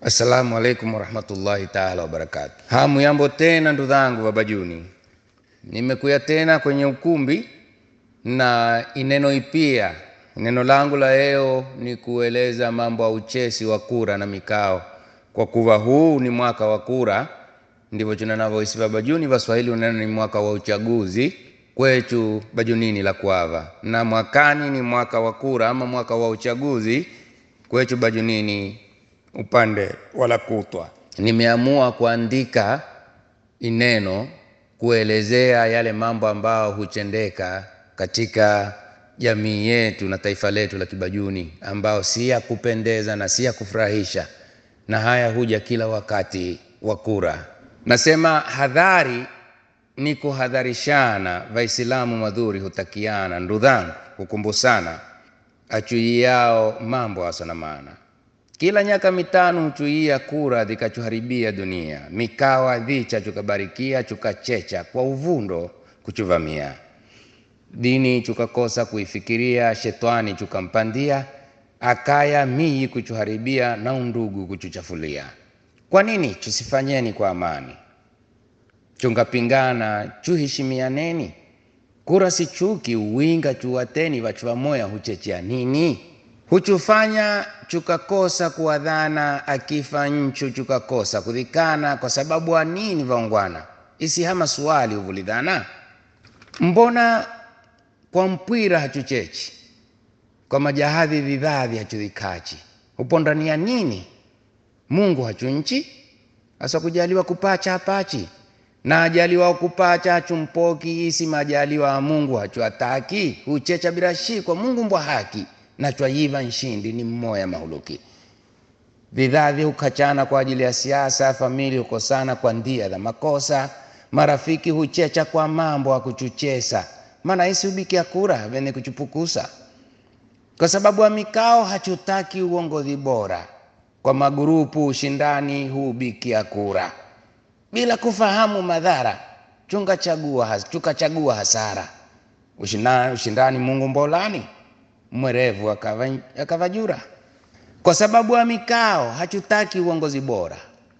Assalamu alaikum warahmatullahi taala wabarakatu. Hamu yambo tena ndugu zangu Babajuni, nimekuya tena kwenye ukumbi na ineno ipia. Neno langu la leo ni kueleza mambo ya uchesi wa kura na mikao, kwa kuwa huu ni mwaka wa kura, ndivyo tunanavyohisi Babajuni. Waswahili unena ni mwaka wa uchaguzi kwechu Bajunini la Kwava, na mwakani ni mwaka wa kura ama mwaka wa uchaguzi kwechu Bajunini upande wala kutwa. Nimeamua kuandika ineno kuelezea yale mambo ambayo huchendeka katika jamii yetu na taifa letu la Kibajuni, ambao si ya kupendeza na si ya kufurahisha, na haya huja kila wakati wa kura. Nasema hadhari ni kuhadharishana, Waislamu madhuri hutakiana, ndudhangu hukumbusana, achuiao mambo asona maana kila nyaka mitano huchuia kura dhikachuharibia dunia mikawa dhicha chukabarikia chukachecha kwa uvundo kuchuvamia dini chukakosa kuifikiria shetani chukampandia akaya miyi kuchuharibia na undugu kuchuchafulia kwa nini chusifanyeni kwa amani chungapingana chuheshimianeni kura si chuki uwinga chuwateni wachuwamoya huchechea nini huchufanya chukakosa kuadhana akifa nchu chukakosa kudhikana kwa sababu wa nini vaungwana isihama suali uvulidhana mbona kwa mpwira hachuchechi kwa majahadhi vidhadhi hachudhikachi hupondania nini mungu hachunchi asa kujaliwa kupacha hapachi na ajaliwa kupacha hachumpoki isi majaliwa ya mungu hachuataki huchecha bila shikwa mungu mbwa haki nachwayiva nshindi ni mmoya mahuluki vidhadhi hukachana kwa ajili ya siasa famili hukosana kwa ndia za makosa marafiki huchecha kwa mambo akuchuchesa maana isi hubikia kura vene kuchupukusa kwa sababu ya mikao hachutaki uongozi bora kwa magurupu ushindani huubikia kura bila kufahamu madhara chungachagua chukachagua hasara ushindani, ushindani mungu mbolani mwerevu akavajura kwa sababu ya mikao hachutaki uongozi bora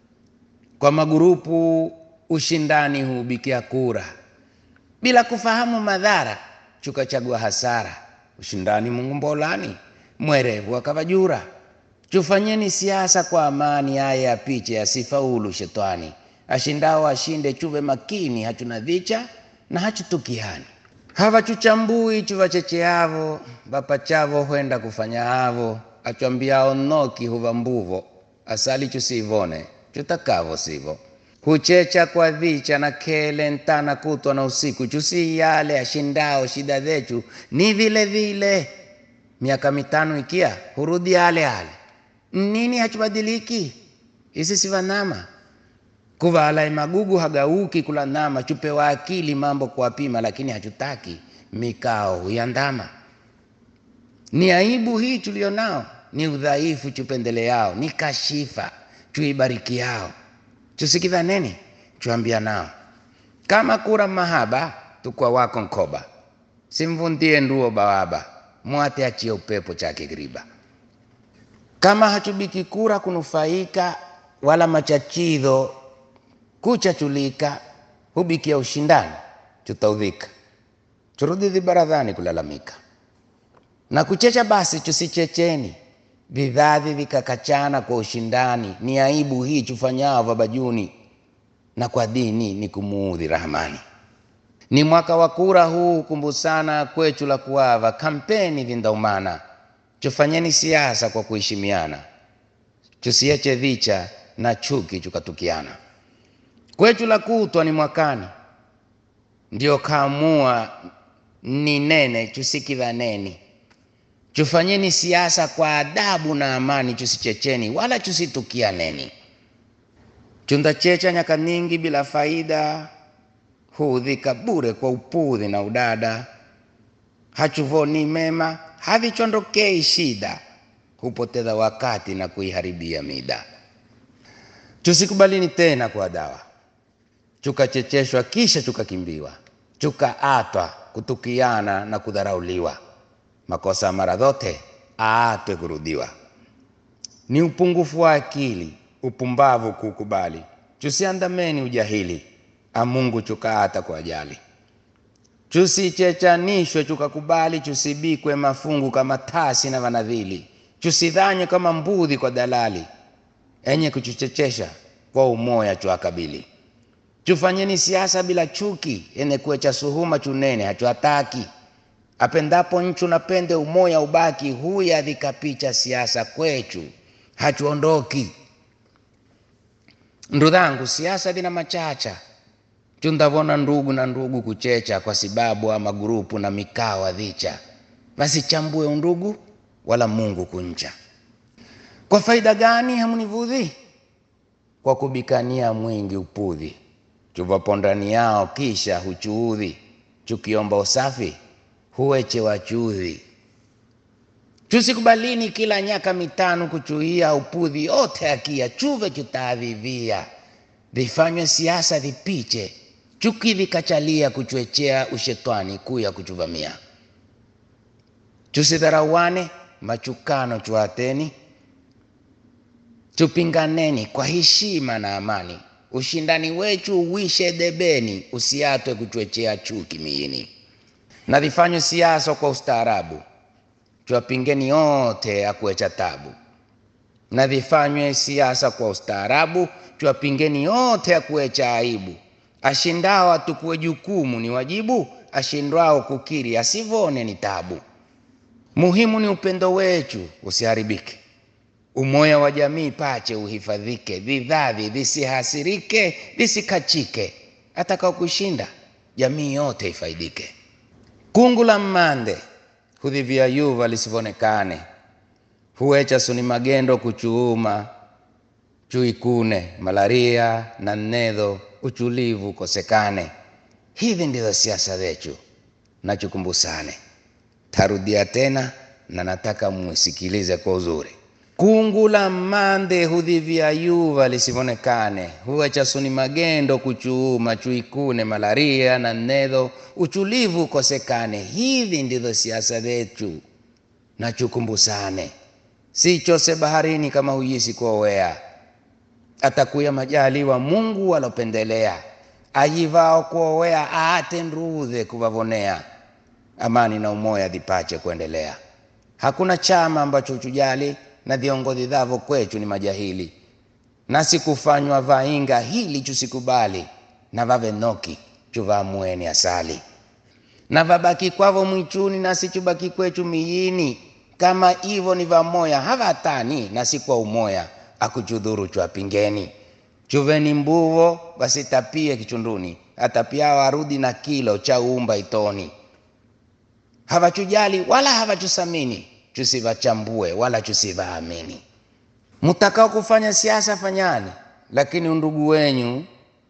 kwa magurupu ushindani huubikia kura bila kufahamu madhara chukachagua hasara ushindani mungu mbolani mwerevu akavajura chufanyeni siasa kwa amani aya ya picha yasifaulu shetani ashindao ashinde chuve makini hachuna dhicha na hachutukiani havachuchambui chuvachecheavo vapachavo hwenda kufanya havo achwambiao noki huva mbuvo asali chusivone chutakavo sivo huchecha kwa dhicha na kele ntana kutwa na usiku chusi yale ashindao shida zechu ni vile vile miaka mitano ikia hurudi ale ale nini hachubadiliki isi sivanama kuvala magugu hagauki kula nama chupewa akili mambo kuwapima lakini hachutaki mikao huyandama ni aibu hii tulionao ni udhaifu chupendeleao ni kashifa chuibarikiao chusikidhaneni chuambia nao kama kura mahaba tukwa wako nkoba simvundie nduo bawaba mwate achie upepo chake griba kama hachubiki kura kunufaika wala machachidho kuchachulika hubikia ushindani chutaudhika churudi dhibaradhani kulalamika na kuchecha basi chusichecheni vidhadhi vikakachana kwa ushindani ni aibu hii chufanyao vabajuni na kwa dini ni kumuudhi rahmani ni mwaka wa kura huu hukumbusana kwechu la kuava kampeni vindaumana chufanyeni siasa kwa kuheshimiana chusieche dhicha na chuki chukatukiana kwetu la kutwa ni mwakani ndio kaamua ni nene chusikidhaneni chufanyeni siasa kwa adabu na amani chusichecheni wala chusitukianeni chundachecha nyaka nyingi bila faida huudhika bure kwa upudhi na udada hachuvoni mema havichondokei shida hupoteza wakati na kuiharibia mida chusikubalini tena kwa dawa chukachecheshwa kisha chukakimbiwa chukaatwa kutukiana na kudharauliwa makosa mara zote aatwe kurudiwa ni upungufu wa akili upumbavu kukubali chusiandameni ujahili amungu chukaata kwa ajali chusichechanishwe chukakubali chusibikwe mafungu kama tasi na vanadhili chusidhanywe kama mbudhi kwa dalali enye kuchuchechesha kwa umoya chuakabili chufanyeni siasa bila chuki ene kuecha suhuma chunene hachuataki apendapo nchu napende umoya ubaki huya adhikapicha siasa kwechu hachuondoki ndudhangu siasa dhina machacha chundavona ndugu na ndugu kuchecha kwa sababu ama grupu na mikao adhicha vasichambue undugu wala mungu kuncha kwa faida gani hamunivudhi kwa kubikania mwingi upudhi chuvapo ndani yao kisha huchuudhi chukiomba usafi huweche wachudhi chusikubalini kila nyaka mitano kuchuia upudhi yote akia chuve chutaadhivia vifanywe siasa vipiche chuki vikachalia kuchwechea ushetwani kuya kuchuvamia chusidharauane machukano chuateni chupinganeni kwa heshima na amani ushindani wechu uwishe debeni usiatwe kuchwechea chuki miini na vifanywe siasa kwa ustaarabu chwapingeni yote akuecha tabu na vifanywe siasa kwa ustaarabu chwapingeni yote akuecha aibu ashindao atukue jukumu ni wajibu ashindwao kukiri asivone ni tabu muhimu ni upendo wechu usiharibike umoya wa jamii pache uhifadhike vidhavi visihasirike visikachike atakao kushinda jamii yote ifaidike kungu la mmande hudhivia yuva lisivonekane huecha suni magendo kuchuuma chuikune malaria na nnedho uchulivu kosekane hivi ndizo siasa zechu nachukumbusane tarudia tena na nataka mwisikilize kwa uzuri kungu la mmande hudhivia yuva lisivonekane huecha suni magendo kuchuuma chuikune malaria na nnedho uchulivu kosekane hivi ndizo siasa zetu nachukumbusane sichose baharini kama huyisi kuowea atakuya majaliwa mungu walopendelea ajivao kuowea aate nrudhe kuvavonea amani na umoya vipache kuendelea hakuna chama ambacho chujali na viongozi dhavo kwechu ni majahili nasi kufanywa vainga hili chusikubali na vave noki chuvaamueni asali na vabaki kwavo mwichuni nasi chubaki kwechu miyini kama ivo ni vamoya havatani nasi kwa umoya akuchudhuru chwapingeni chuveni mbuvo vasitapie kichunduni atapiao arudi na kilo cha umba itoni havachujali wala havachusamini chusivachambue wala chusivaamini mtakao kufanya siasa fanyani lakini undugu wenyu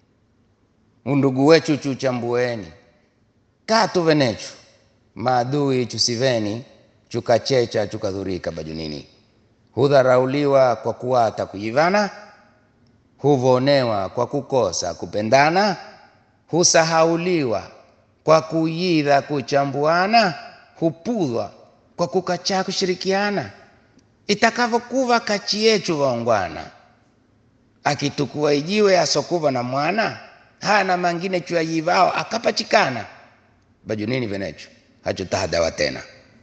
undugu wechu chuchambueni katu venechu maadui chusiveni chukachecha chukadhurika bajunini hudharauliwa kwa kuwata kujivana huvonewa kwa kukosa kupendana husahauliwa kwa kuyidha kuchambuana hupudhwa kwa kukachaa kushirikiana itakavyokuva kachi yechu vaongwana akitukua ijiwe asokuva na mwana hana mangine chuyayivao akapachikana bajunini venechu hachutahadawa tena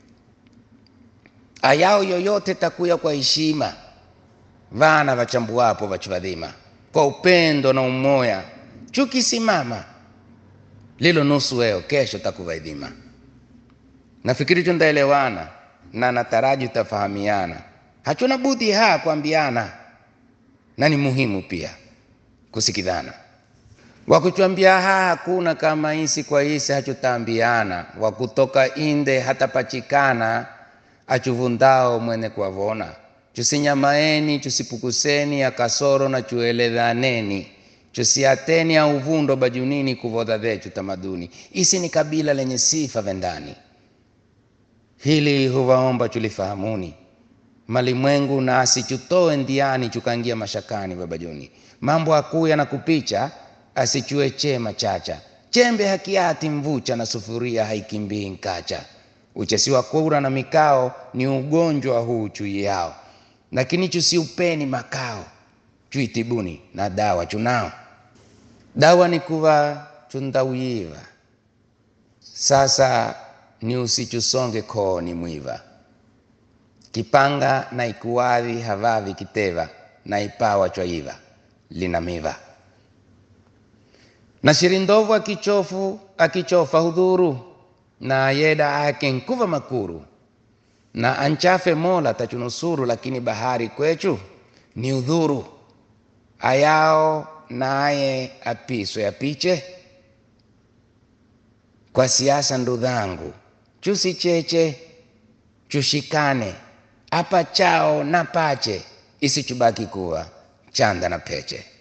ayao yoyote takuya kwa heshima vana vachambuwapo vachuvadhima kwa upendo na umoya chukisimama lilo nusu weo kesho takuvaidhima nafikiri tundaelewana na nataraji tutafahamiana hachuna budi haa kuambiana na ni muhimu pia kusikidhana wakuchwambia haa hakuna kama isi kwa isi hachutaambiana wakutoka inde hatapachikana achuvundao mwene kuwavona chusinyamaeni chusipukuseni akasoro na chueledhaneni chusiateni au uvundo bajunini kuvodha vechu tamaduni isi ni kabila lenye sifa vendani hili huvaomba chulifahamuni malimwengu nasi chutoe ndiani chukangia mashakani babajuni mambo akuya na kupicha asichue chema chacha chembe hakiati mvucha na sufuria haikimbii nkacha uchesi wa kura na mikao ni ugonjwa huu chui yao lakini chusiupeni makao chuitibuni na dawa chunao dawa ni kuva chundawiva sasa ni usichusonge kooni mwiva kipanga na ikuwadhi havavi kiteva na ipawa chwaiva lina miva na shirindovu akichofu akichofa hudhuru na yeda ake nkuva makuru na anchafe mola tachunusuru lakini bahari kwechu ni udhuru ayao naye apiswe apiche kwa siasa ndudhangu chusicheche chushikane apa chao na pache isichubaki kuwa chanda na peche